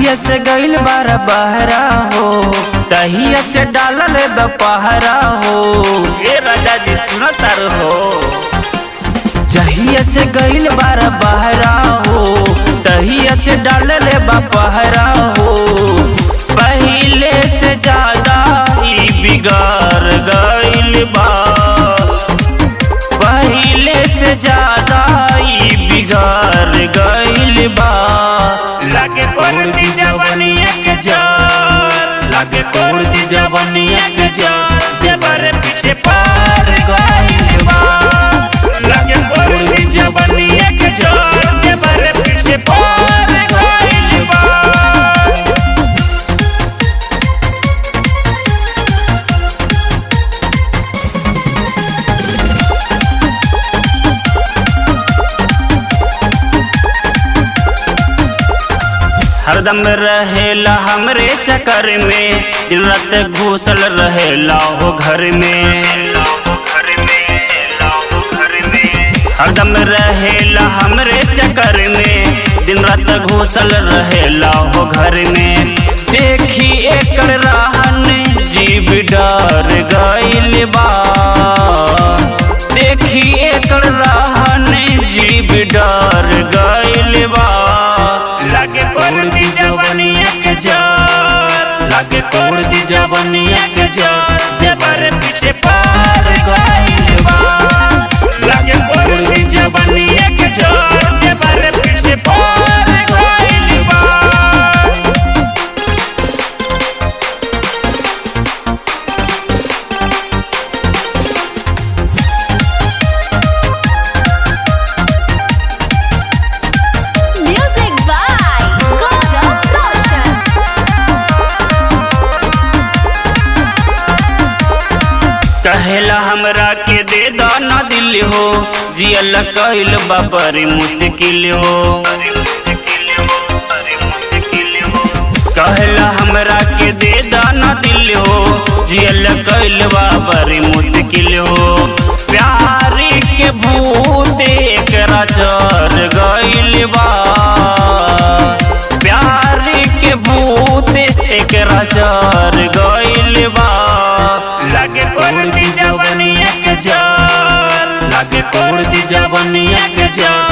जहिया से गइल बारा बहरा हो तहिया से डालल बपहरा हो ए राजा जी सुनो तार हो जहिया से गइल बारा बहरा हो तहिया से डालल बपहरा हो पहिले से ज्यादा ई बिगाड़ गइल बा पहिले से ज्यादा ई बिगाड़ गइल बा लागे कोड़ दी जवनिया के जोर लागे कोड़ दी जवनिया के जोर देवर पीछे पार गइल बा लागे कोड़ दी जवनिया के जोर देवर पीछे पार गइल बा हरदम रहेला हमरे चक्कर में दिन रात घुसल रहेला हो घर में हरदम रहेला हमरे चक्कर में दिन रात घुसल रहेला हो घर में देखी एकर रहन जीव डर गइल बा देखी एकर रहन जीव डर गइल बा लागे कोड़ दी जवनिया के जोर लागे कोड़ दी जवनिया के जोर देवर पीछे पार गइल बा लागे कोड़ दी जवनिया के जोर देवर पीछे पार गइल बा Music by Gaurav Roshan. कहेला हमरा के दे दाना दिल हो जियल कइल बाबरी मुश्किल हो कहेला हमरा के दे दाना दिल हो जियल कइल बाबरी मुश्किल हो प्यारी के भूत एकरा चढ़ गइल बा प्यारी के भूत एकरा चढ़ गइल बा लागे कोड़ दी जवनिया के जोर लागे कोड़ दी जवनिया के जोर